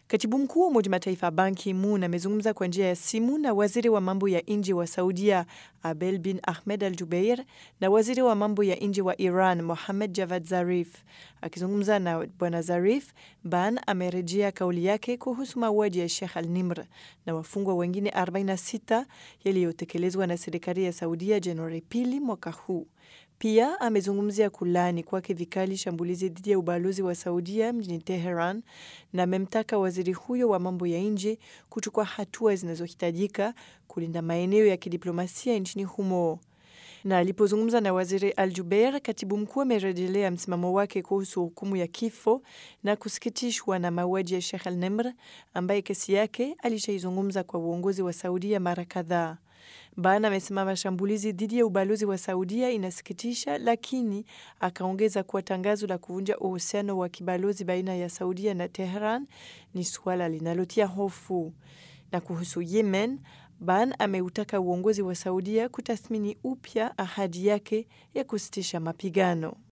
Katibu mkuu wa Umoja Mataifa Ban Ki-moon amezungumza kwa njia ya simu na waziri wa mambo ya nje wa Saudia Abel bin Ahmed Al Jubeir na waziri wa mambo ya nje wa Iran Mohammad Javad Zarif. Akizungumza na bwana Zarif, Ban amerejea kauli yake kuhusu mauaji ya Sheikh Al Nimr na wafungwa wengine 46 yaliyotekelezwa na serikali ya Saudia Januari pili mwaka huu. Pia amezungumzia kulani kwake vikali shambulizi dhidi ya ubalozi wa Saudia mjini Teheran na amemtaka waziri huyo wa mambo ya nje kuchukua hatua zinazohitajika kulinda maeneo ya kidiplomasia nchini humo. Na alipozungumza na waziri Al Jubeir, katibu mkuu amerejelea msimamo wake kuhusu hukumu ya kifo na kusikitishwa na mauaji ya Sheikh Al Nimr ambaye kesi yake alishaizungumza kwa uongozi wa Saudia mara kadhaa. Ban amesema mashambulizi dhidi ya ubalozi wa Saudia inasikitisha, lakini akaongeza kuwa tangazo la kuvunja uhusiano wa kibalozi baina ya Saudia na Tehran ni suala linalotia hofu. Na kuhusu Yemen, Ban ameutaka uongozi wa Saudia kutathmini upya ahadi yake ya kusitisha mapigano.